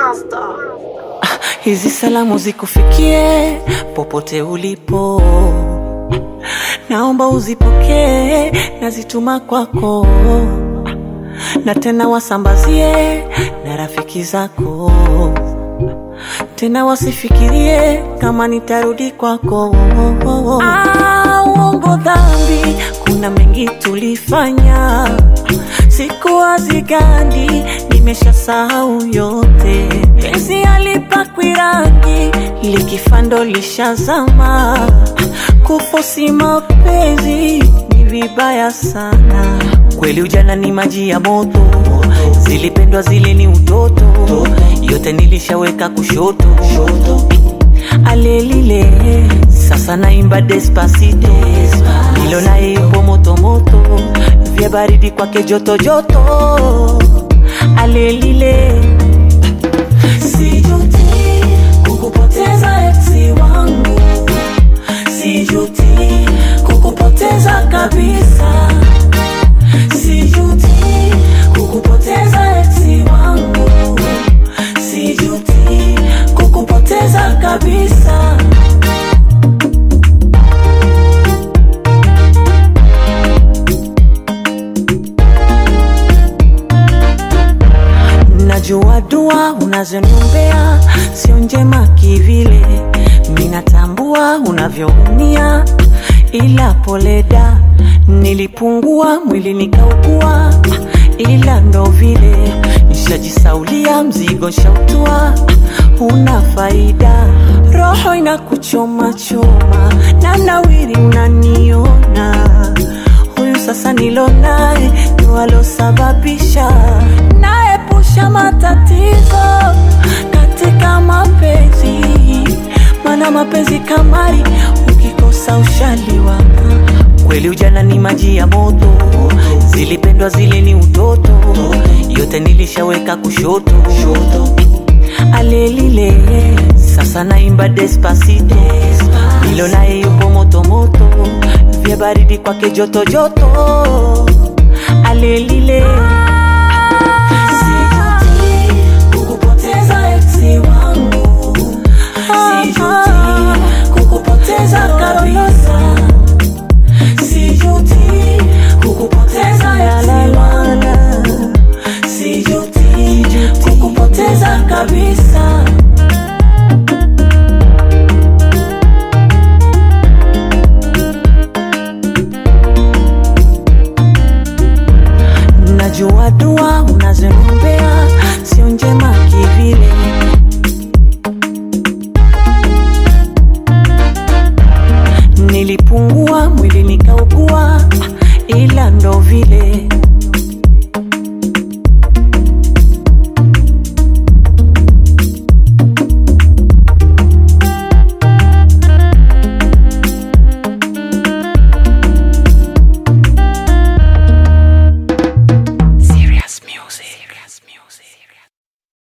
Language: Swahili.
Hizi salamu zikufikie popote ulipo, naomba uzipokee, nazituma kwako, na tena wasambazie na rafiki zako, tena wasifikirie kama nitarudi kwako. Ah, uongo dhambi, kuna mengi tulifanya, siku hazigandi, nimeshasahau yote. Penzi halipakwi rangi, likifando lishazama. Kufosi mapenzi ni vibaya sana. Kweli ujana ni maji ya moto, zilipendwa zile ni utoto, yote nilishaweka kushoto alelile sasa naimba despacito nilo naye yupo motomoto vya baridi kwake joto joto alelile sijuti kukupoteza eksi wangu sijuti kukupoteza kabisa sijuti kukupoteza eksi wangu sijuti kukupoteza kabisa najua dua unazoniombea sio njema kivile minatambua unavyoumia ila poleda nilipungua mwili nikaugua ila ndo vile nishajisaulia mzigo shautua una faida roho inakuchoma choma na nawiri unaniona huyu sasa nilo naye ndo alosababisha naepusha matatizo katika mapenzi mana mapenzi kamari ukikosa ushaliwa kweli ujana ni maji ya moto zilipendwa zile ni utoto yote nilishaweka kushoto alelile sasa naimba despacito nilo naye yupo motomoto vya baridi kwake joto joto alelile Sijuti kukupoteza eksi wangu. Sijuti kukupoteza kabisa. Sijuti kukupoteza eksi wangu. Sijuti kukupoteza kabisa. najua dua unazoniombea sio njema kivile nilipungua mwili nikaugua ila ndo vile